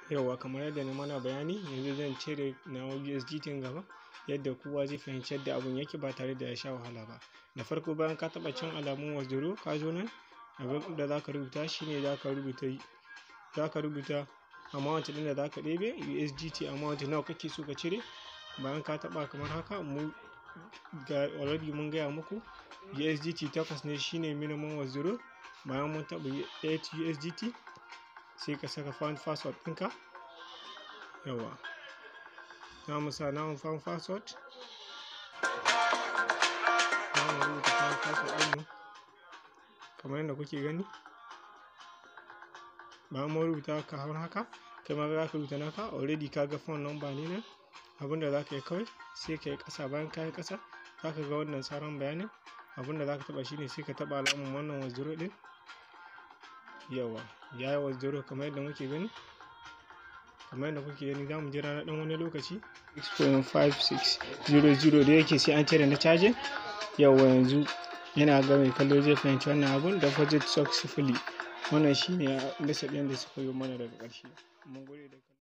Yauwa kamar yadda na mana bayani yanzu zan cire nawa USDT gaba yadda kowa zai fahimci yadda abun yake ba tare da ya sha wahala ba. Da farko bayan ka taɓa cin alamun withdraw ka zo nan abin da za ka rubuta shine za ka rubuta za ka rubuta amount ɗin da za ka ɗebe USDT amount nawa kake so ka cire. Bayan ka taɓa kamar haka mu ga already mun gaya muku USDT takwas ne shine minimum withdraw. Bayan mun taɓa 8 USDT sai ka saka found password ɗinka. Yauwa. Za mu sa namu found password. Za mu rubuta found password ɗinmu kamar yadda kuke gani. Bayan mun rubuta kamar haka kai ma za ka rubuta naka already ka ga phone number ne nan. Abin da za ka yi kawai sai ka yi ƙasa bayan ka yi ƙasa za ka ga wannan sauran bayanin. Abin da za ka taɓa shine sai ka taɓa alamun wannan withdraw ɗin. Yauwa ya yi withdraw kamar yadda muke gani. Kamar yadda kuke gani za mu jira na ɗan wani lokaci 6.5600 da yake sai an cire na cajin. Yauwa yanzu yana ga mai kallo zai fahimci wannan abun deposit successfully. Wannan shine message ɗin da suka yi mana daga ƙarshe. Mun gode da kallo.